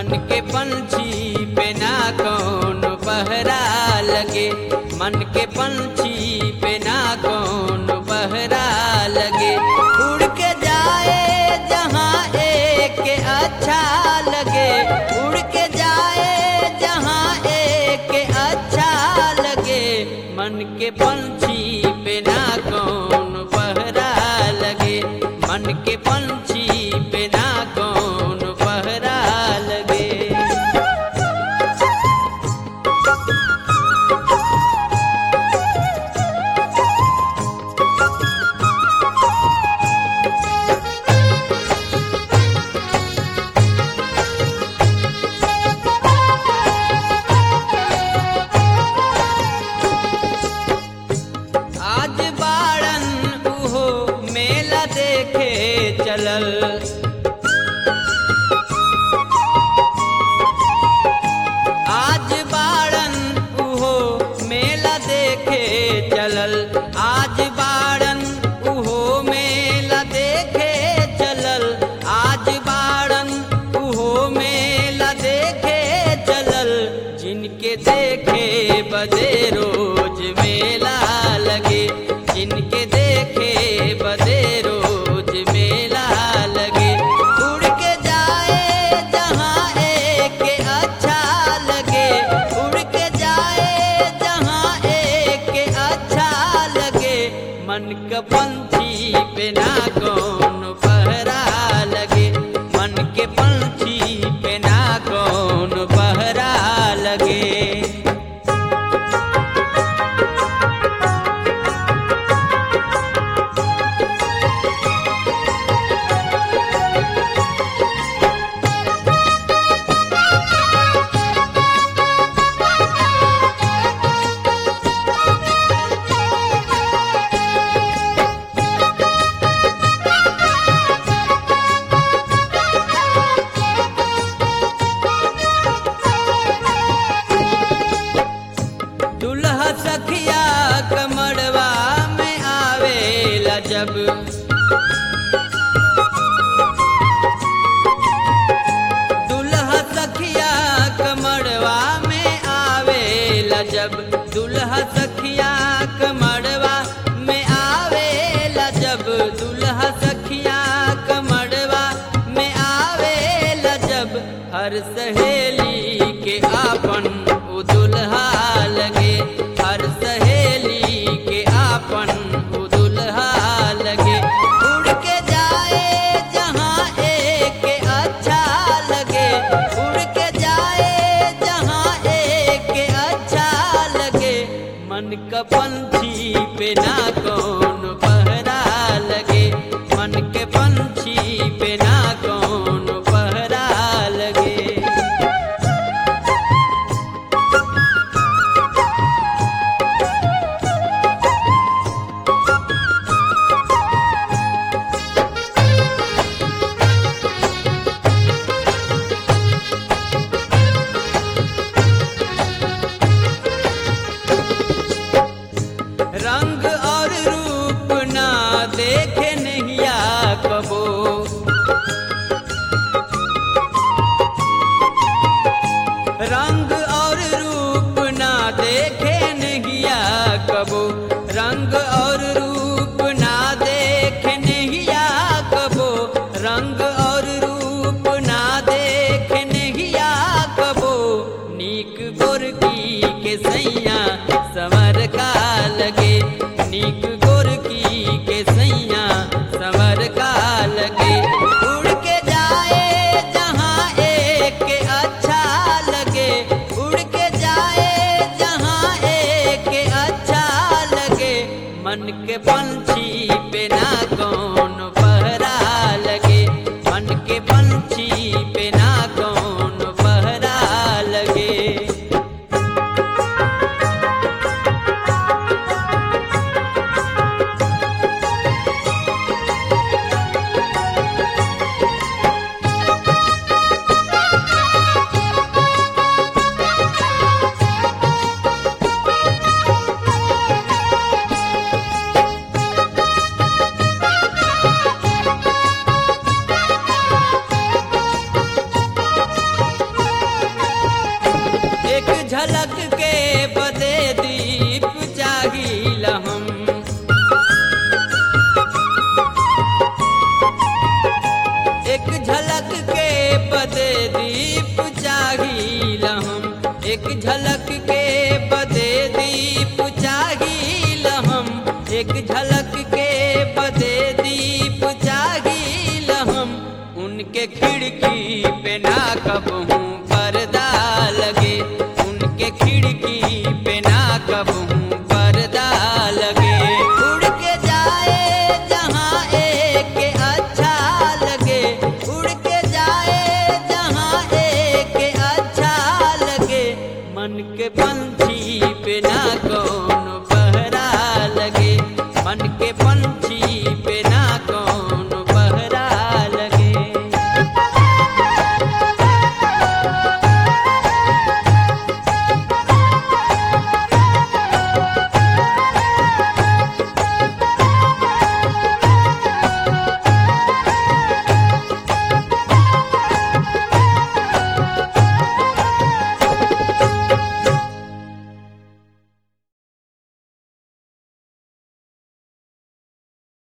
मन के पंछी पे ना कौन पहरा लगे मन के पंछी पे ना कौन पहरा लगे उड़ के जाए जहाँ एक के अच्छा लगे उड़ के जाए जहाँ एक के अच्छा लगे मन के पंछी पे ना कौन पहरा लगे मन के पंछी पे ना कौन पहरा लगे आज बाड़न उहो मेला देखे चलल आज बाड़न उहो मेला देखे चलल आज बाड़न उहो मेला देखे चलल आज बाड़न उहो मेला देखे चलल जिनके देखे बदे रोज मेला लगे जिनके देखे बदे रोज मेला लगे उड़ के जाए जहाँ एक के अच्छा लगे उड़ के जाए जहाँ एक के अच्छा लगे मन का पंछी पे ना कौन पहरा लगे मन के पंछी पे ना कौन पहरा लगे दुल्हा सखिया कमड़वा में आवेला जब दुल्हा सखिया कमड़वा में आवेला जब दुल्हा सखिया कमड़वा में आवेला जब दुल्हा सखिया कमड़वा में आवेला जब हर सहेली के आपन उ दुल्हा लगे हर सहेली के आपन उ दुल्हा लगे उड़ के जाए जहाँ एक के अच्छा लगे उड़ के जाए जहाँ एक के अच्छा लगे मन का पंछी पे ना कौन पहरा लगे मन के पंछी पे ना कौन पहरा लगे रंग और रूप ना देखे नैया कबो रंग और रूप ना देखे नैया कबो रंग और रूप ना देखे नैया कबो रंग और रूप ना देखे नैया कबो नीक गोरकी के सैया समर का लगे नीक गोरकी के सैया समर का लगे उड़ के जाए जहाँ एक के अच्छा लगे उड़ के जाए जहाँ एक के अच्छा लगे मन के पंछी पे ना कौन पहरा लगे मन के पंछी पे ना कौन पहरा लगे पे ना कबहू